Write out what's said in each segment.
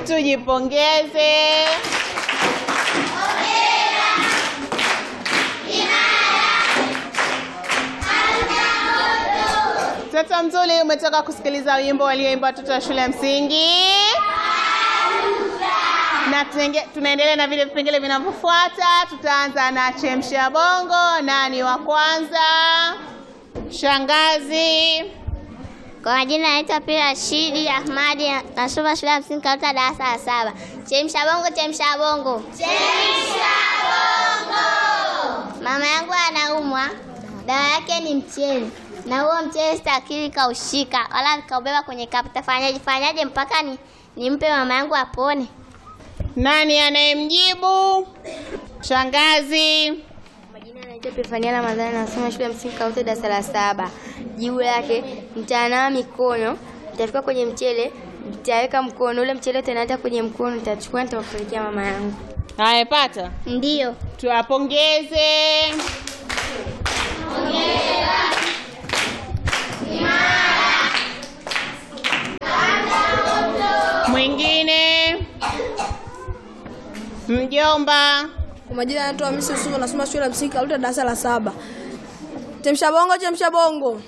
Tujipongeze. Mtoto mzuri, umetoka kusikiliza wimbo walioimba watoto wa shule ya msingi na tunenge- tunaendelea na vile vipengele vinavyofuata. Tutaanza na chemsha bongo. Nani wa kwanza? Shangazi. Kwa majina naitwa Pia Rashidi Ahmadi, nasoma shule ya msingi Karuta, darasa la saba. Chemsha bongo, chemsha bongo, chemsha bongo. Mama yangu anaumwa, dawa yake ni mchele, na huo mchele stakili kaushika wala nikaubeba kwenye kapu. Tafanyaje fanyaje mpaka ni nimpe mama yangu apone? Nani anayemjibu? Shangazi. Majina anaitwa Pefania Ramadhani, nasoma shule ya msingi Kaute, darasa la saba. Jibu lake nitanawa mikono, nitafika kwenye mchele, nitaweka mkono ule mchele utanaata kwenye mkono, nitachukua nitampelekea mama yangu. Amepata. Ndiyo. Tuwapongeze. Mwingine. Mjomba. Kwa majina anaitwa Hamisi Yusufu, nasoma shule ya msingi Karuta, darasa la saba. Chemsha bongo, chemsha bongo.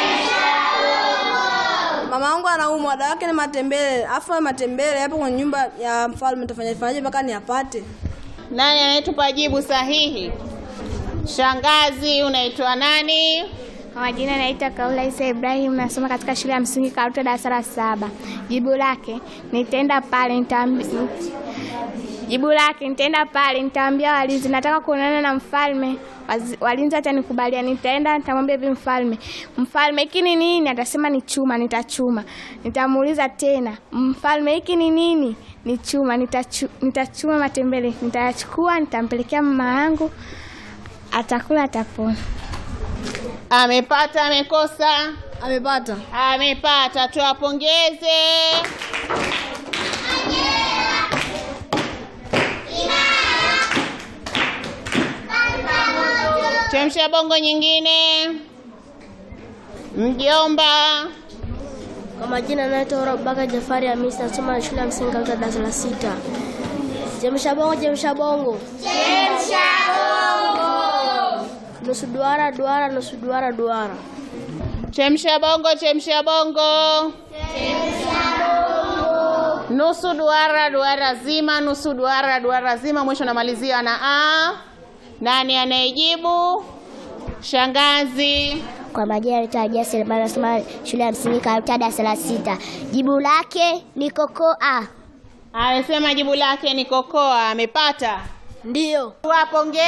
Mama yangu anaumwa, dawa yake ni matembele. Afu matembele yapo kwenye nyumba ya mfalme, tafanya fanyaje mpaka niyapate? Nani anayetupa jibu sahihi? Shangazi, unaitwa nani? Kwa majina naitwa Kaula Isa Ibrahim, nasoma katika shule ya msingi Karuta darasa la saba. Jibu lake nitaenda pale nitaambia Jibu lake nitaenda pale nitaambia walinzi nataka kuonana na mfalme. Wazi- Walinzi atanikubalia, nitaenda nitamwambia hivi mfalme, mfalme hiki ni nini? Atasema ni chuma, nitachuma. Nitamuuliza tena, mfalme hiki ni nini? Ni chuma, nitachu, nitachuma matembele, nitayachukua, nitampelekea mama yangu, atakula, atapona. Amepata, amekosa? Amepata. Amepata, tuwapongeze. Chemsha bongo nyingine. Mjomba. Kwa majina naitwa Rabaka Jafari Hamisi, nasoma shule ya msingi Karuta, darasa la sita. Chemsha bongo, chemsha bongo, chemsha bongo. Nusu duara, duara, nusu duara, duara. Chemsha bongo, chemsha bongo. Nusu duara, duara zima, nusu duara, duara zima, mwisho namalizia na a. Nani anayejibu? Shangazi. Kwa majina naitwa Adia Selemani, nasoma shule ya msingi Karuta, darasa la sita. Jibu lake ni kokoa. Amesema jibu lake ni kokoa. Amepata. Ndiyo. Tuwapongeze.